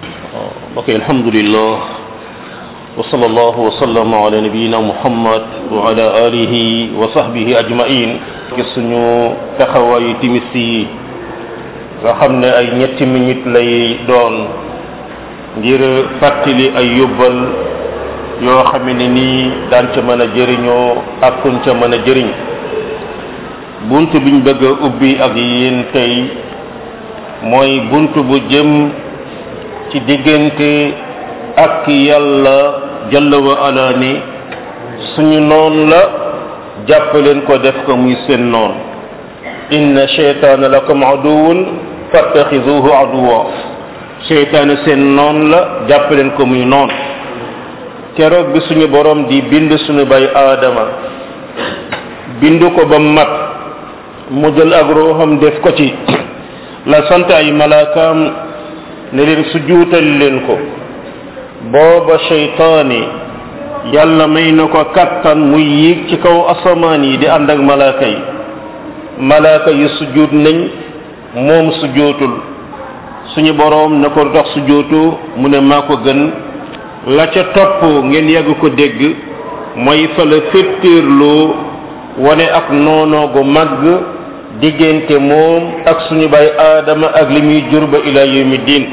ok alhamdulillah wa sallallahu wa sallama ala nabiyina muhammad wa ala alihi wa sahbihi ajmain gis suñu taxawaayu timis yi nga xam ne ay ñetti minute lay doon ngir fàttali ay yóbbal yoo xam ne nii daan ca mën a jëriñoo ak kuñ ca mën a jëriñ bunt biñ bëgg a ubbi ak yéen tey mooy bunt bu jëm ci diggante ak yàlla jalla wa ala ni suñu noon la jàpp leen ko def ko muy seen noon inna sheytaana lakum aduwun fattaxizuhu aduwa sheytaana seen noon la jàpp leen ko muy noon keroog bi suñu borom di bind suñu bay aadama bind ko ba mat mu jël ak ruuxam def ko ci la sant ay malaakaam ne leen sujuutal leen ko booba sheytaani yàlla may na ko kattan muy yéeg ci kaw asamaan yi di ànd ak malaaka yi malaaka yi sujuut nañ moom sujootul suñu boroom na ko dox sujootu mu ne maa ko gën la ca topp ngeen yàgg ko dégg mooy fa la féttéerloo wane ak noonoo gu màgg diggante moom ak suñu bay aadama ak li muy jur ba ila yawmi diin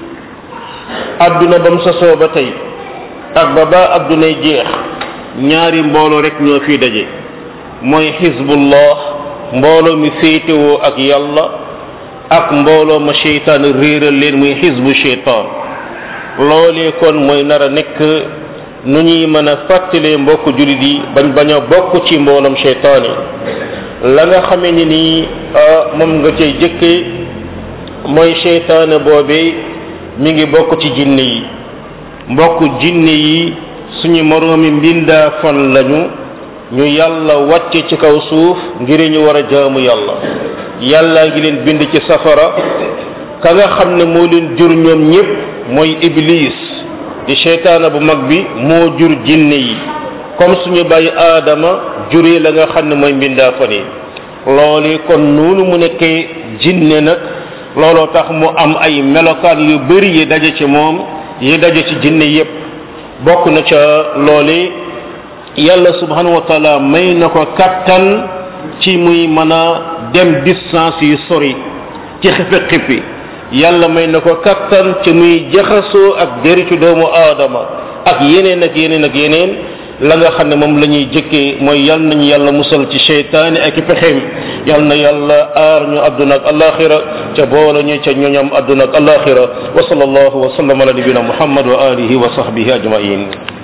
adduna ba mu sosoo ba tey ak ba ba addunay jeex ñaari mbooloo rek ñoo fi daje mooy xizbullah mbooloo mi féetewoo ak yàlla ak mbooloo ma cheytaan réeral leen muy xizbu cheytaan loolee kon mooy nar a nekk nu ñuy mën a fàttalee mbokk jullit yi bañ bañ a bokk ci mbooloom cheytaan yi la nga xamee ni nii moom nga cay jëkkee mooy cheytaan boobee mi ngi bokk ci jinne yi mbokk jinne yi suñu moroomi mbindaa fan lañu ñu yàlla wàcce ci kaw suuf ngir ñu war a jaamu yàlla yàlla ngi leen bind ci safara ka nga xam ne moo leen jur ñoom ñépp mooy iblis di seytaana bu mag bi moo jur jinne yi comme suñu bàyyi aadama juree la nga xam ne mooy mbindaa fan yi loolu kon noonu mu nekkee jinne nag looloo tax mu am ay melokaan yu bari yi daje ci moom yi daje ci jinne yépp bokk na ca loole yàlla subhanahu wa taala may na ko kattan ci muy mën a dem distance yu sori ci xipi xippi yàlla may na ko kattan ci muy jaxasoo ak deritu doomu aadama ak yeneen ak yeneen ak yeneen la nga xam ne moom la ñuy jëkkee mooy yal nañu yàlla musal ci seytaane ak i pexeem yal na yàlla aar ñu àdduna ak alaxira ca boole ñu ca ñoñam àdduna ak alaxira wa sallallahu wa sallam ala nabina muhammad wa alihi wa sahbihi ajmain